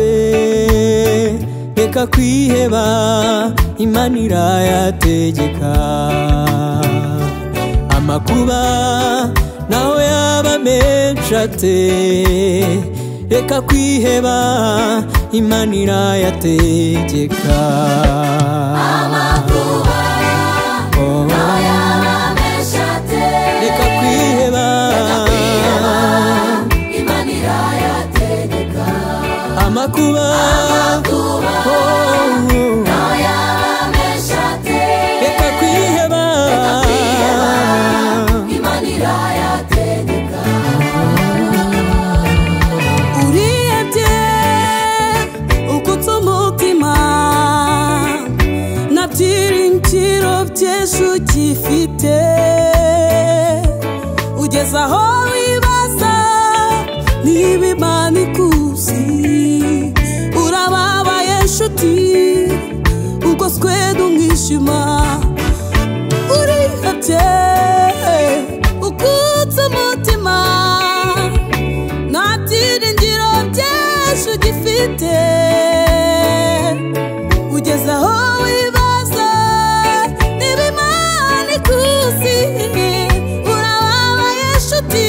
irayate reka kwiheba imana irayategeka amakuba naho yaba menshi ate reka kwiheba imana irayategeka amakuba Oh, nayo yaba menshi ate reka kwiheba imana irayategeka amakuba kuba oh, nayo yaba menshi ate reka kwiheba imana irayategeka urebye ukutse umutima na byiringiro byinshi ugifite ugeze aho wibaza niba imana ikuzi urababaye inshuti ugoswe n'umwijima urihebye ukutse umutima nta byiringiro byinshi ugifite ugeze aho wibaza niba imana ikuzi urababaye inshuti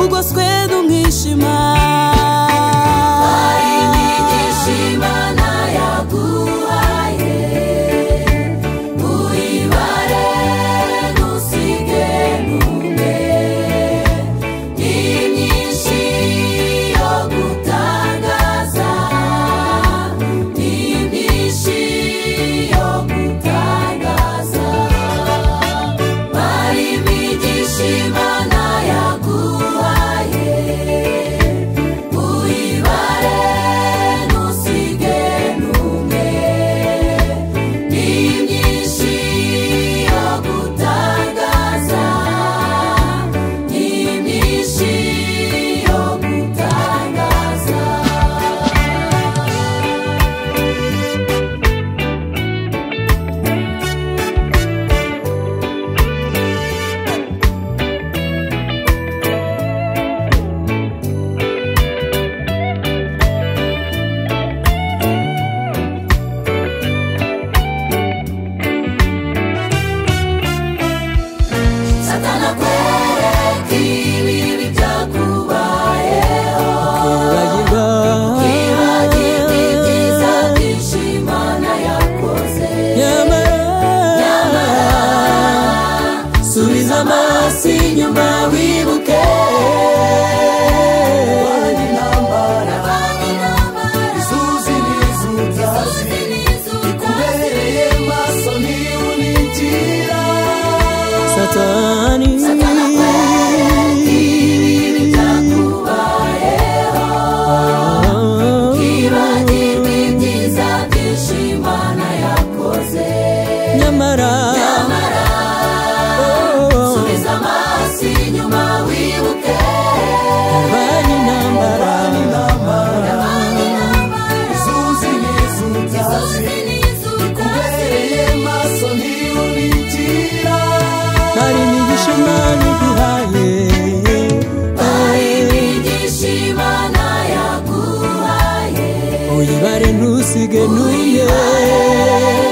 ugoswe n'umwijima hari imigisha imana yaguhaye uyibare ntusige n'umwe ni myinshi yo gutangaza ni myinshi yo gutangaza hari imigisha imana yaguhaye uyibare ntusige n'umwe ni myinshi yo gutangaza ni myinshi yo gutangaza satana kwereka ibibi byakubayeho Kwibagirwa. kwibagirwa ibyiza byinshi imana yakoze nyamara subiza amaso inyuma wibuke kurwanya intambara izuzi n'izuzazi bikubereye maso ntiwunigira satani ibibi byakubayeho kwibagirwa ibyiza byinshi imana yakoze nyamara oh, subiza amaso inyuma wibuke kurwanya intambara izuzi n'izuzazi bikubereye maso ntiwunigira hari imigisha imana iguhaye hari imigisha imana yaguhaye uyibare ntusige n'umwe